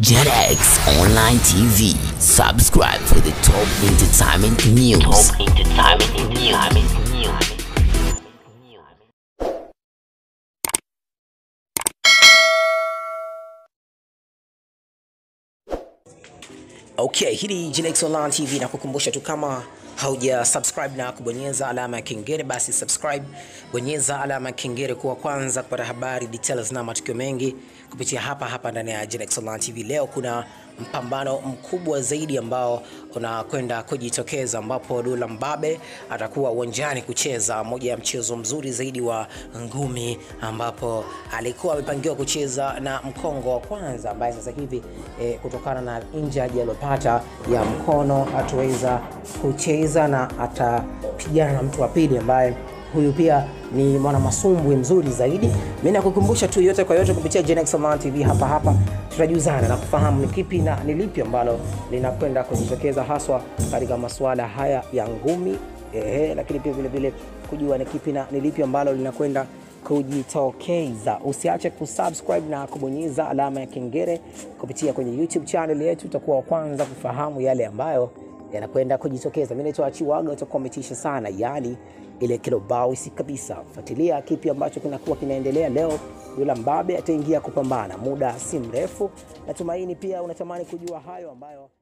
JetX Online TV. Subscribe for the top entertainment news. Top entertainment news. Okay, hii ni Genex Online TV na kukumbusha tu kama hauja subscribe na kubonyeza alama ya kengele, basi subscribe, bonyeza alama ya kengele kuwa kwanza kupata habari details na matukio mengi kupitia hapa hapa ndani ya Genex Online TV. Leo kuna mpambano mkubwa zaidi ambao unakwenda kujitokeza ambapo Dula Mbabe atakuwa uwanjani kucheza moja ya mchezo mzuri zaidi wa ngumi, ambapo alikuwa amepangiwa kucheza na mkongo wa kwanza ambaye sasa hivi eh, kutokana na injury aliyopata ya mkono hataweza kucheza na atapigana na mtu wa pili ambaye huyu pia ni mwana masumbwi mzuri zaidi. Mimi nakukumbusha tu yote kwa yote kupitia Genex Online TV hapa hapa, tutajuzana na kufahamu ni kipi na ni lipi ambalo linakwenda kujitokeza haswa katika masuala haya ya ngumi ehe, lakini pia vile vile kujua ni kipi na ni lipi ambalo linakwenda kujitokeza. Usiache kusubscribe na kubonyeza alama ya kengele kupitia kwenye YouTube channel yetu, utakuwa wa kwanza kufahamu yale ambayo yanakwenda kujitokeza. Mimi naitwa Achiwaga, utakuwa umetisha sana, yani ile kilobausi kabisa. Fuatilia kipi ambacho kinakuwa kinaendelea leo. Dula Mbabe ataingia kupambana muda si mrefu. Natumaini pia unatamani kujua hayo ambayo